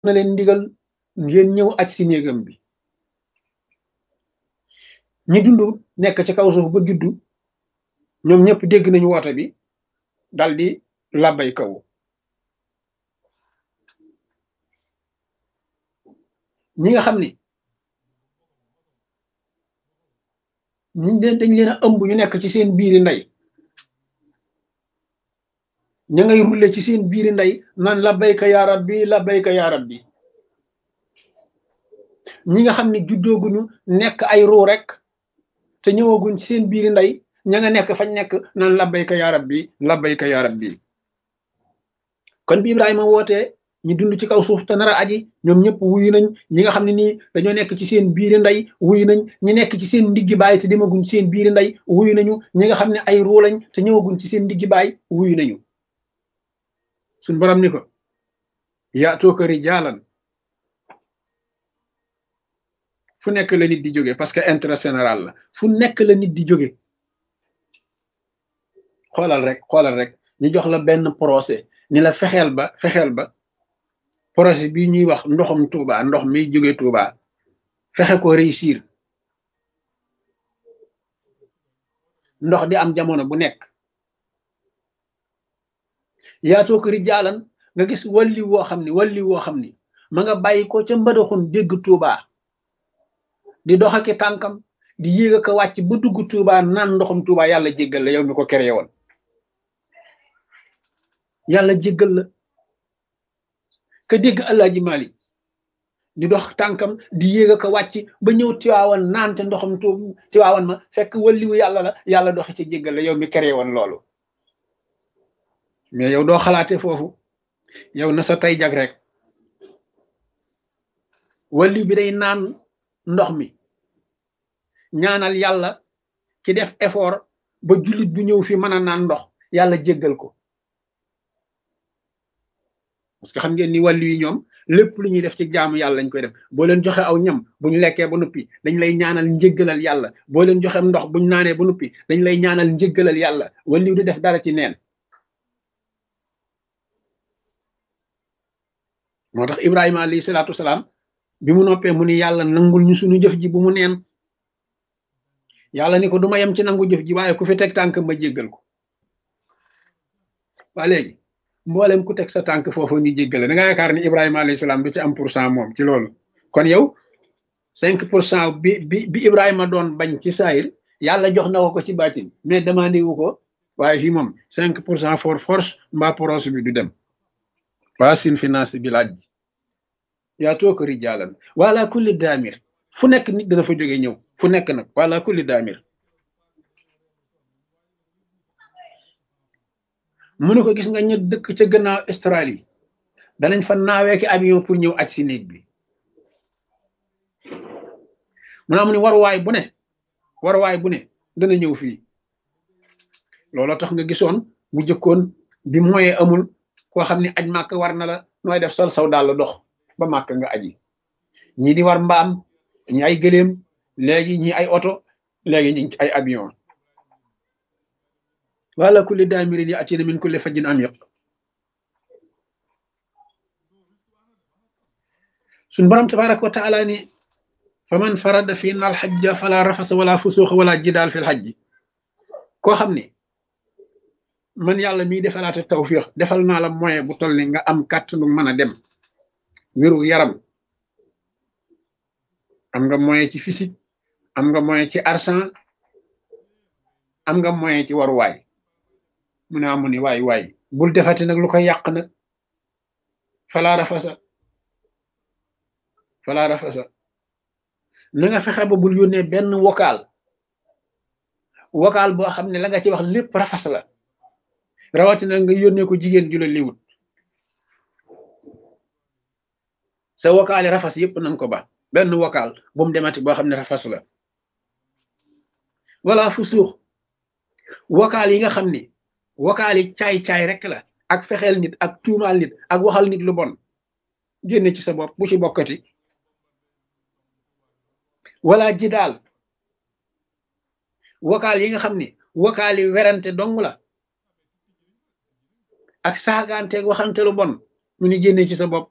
na leen ndigal ngeen ñëw aj si néegam bi ñi dund nekk ci kaw suuf ba juddu ñoom ñëpp dégg nañu woote bi dal di làbbay kaw ñi nga xam ni ñi leen dañ leen a ëmb ñu nekk ci seen biiri ndey ña ngay rulle ci seen biiri ndey naan labbayka yaa rabbi labbayka yaa rabbi ñi nga xam ne juddooguñu nekk ay ruu rek te ñëwaguñ ci seen biiri ndey ña nga nekk fañ nekk naan labbayka yaa rabbi labbayka yaa rabbi kon bi Ibrahima wootee ñi dund ci kaw suuf te nar a aji ñoom ñëpp wuyu nañ ñi nga xam ne nii dañoo nekk ci seen biiri ndey wuyu nañ ñi nekk ci seen ndiggi baay te demaguñ ci seen biiri ndey wuyu nañu ñi nga xam ne ay ruu lañ te ñëwaguñ ci seen ndiggi baay wuyu nañu suñ borom ni ko yaatoo ko rijaalan fu nekk la nit di jóge parce que intérêt général la fu nekk la nit di jóge xoolal rek xoolal rek ñu jox la benn procès ni la fexeel ba fexeel ba projet bi ñuy wax ndoxum Touba ndox mi jóge Touba fexe ko réussir ndox di am jamono bu nekk yaatoo ko rijaalan nga gis walli woo xam ni walli woo xam ni ma nga bàyyi ko ca mbadaxun dégg Touba di dox ak tànkam di yéeg ak wàcc ba dugg Touba naan ndoxum Touba yàlla jéggal la yow mi ko créé woon yàlla jéggal la ka dégg Alaaji Malik di dox tànkam di yéeg ak wàcc ba ñëw tiwaawan naan te ndoxum tu tiwaawan ma fekk walliwu yàlla la yàlla doxi ci jéggal la yow mi créé woon loolu mais yow doo xalaate foofu yow na sa tay jag rek walliw bi day naan ndox mi ñaanal yàlla ki def effort ba jullit bu ñëw fi mën a naan ndox yàlla jéggal ko parce que xam ngeen ni wàllu yi ñoom lépp lu ñuy def ci jaamu yàlla lañ koy def boo leen joxe aw ñam bu ñu lekkee ba noppi dañ lay ñaanal njéggalal yàlla boo leen joxe ndox bu ñu naanee ba noppi dañ lay ñaanal njéggalal yàlla wàllu di def dara ci neen moo tax Ibrahima alayhi salaatu wasalaam bi mu noppee mu ni yàlla nangul ñu suñu jëf ji bu mu neen yàlla ni ko du ma yem ci nangu jëf ji waaye ku fi teg tànk ma jéggal ko waa léegi mboolem ku teg sa tànk foofu ñu jéggale da nga yaakaar ni Ibrahima alayhi salaam du ci am pour cent moom ci loolu kon yow cinq pour cent bi bi bi Ibrahima doon bañ ci saayir yàlla jox na ko ko ci baatin mais demandé wu ko waaye fii moom cinq pour cent for force mbaa proche bi du dem waa sin finance bi laaj ji yaa too ko rijaalan wala kulli daamir fu nekk nit dana fa jóge ñëw fu nekk nag wala kulli daamir mu ne ko gis nga ñu dëkk ca gannaaw Australie danañ fa naawee ki avion pour ñëw aj si néeg bi mu ne amu ni waruwaay bu ne waruwaay bu ne dana ñëw fii looloo tax nga gisoon bu jëkkoon bi moyen amul koo xam ne aj màkk war na la nooy def sol saw daal dox ba màkk nga aji ñii di war mbaam ñi ay gëléem léegi ñi ay oto léegi ñi ay avion wala kulli daamirin yi atina min kulli fajjin amiq suñ borom tabaraka wa taala ni fa man farada fi na alxajja fala rafasa wala fusuuxa wala jidaal fi lxajji koo xam ne man yàlla miy defalaate tawfiix defal naa la moyen bu toll ni nga am kàttanu mën a dem wéru yaram am nga moyen ci physique am nga moyen ci argent am nga moyen ci waruwaay mu ne amu ni waay waay bul defati nag lu koy yàq nag falaa rafasa falaa rafasa na nga fexe ba bul yónnee benn vocal vocal boo xam ne la nga ci wax lépp rafas la rawatina nga yónnee ko jigéen ju la liwut sa vocal yi rafas yépp nanga ko ba benn vocal bu mu demati boo xam ne rafas la wala fu suux vocal yi nga xam ni vocal yi caay-caay rek la ak fexeel nit ak tuumaal nit ak waxal nit lu bon génne ci sa bopp bu ci bokkati wala ji daal vocal yi nga xam ni vocal yi werante dong la ak saagaanteeg waxante lu bon mu ni génne ci sa bopp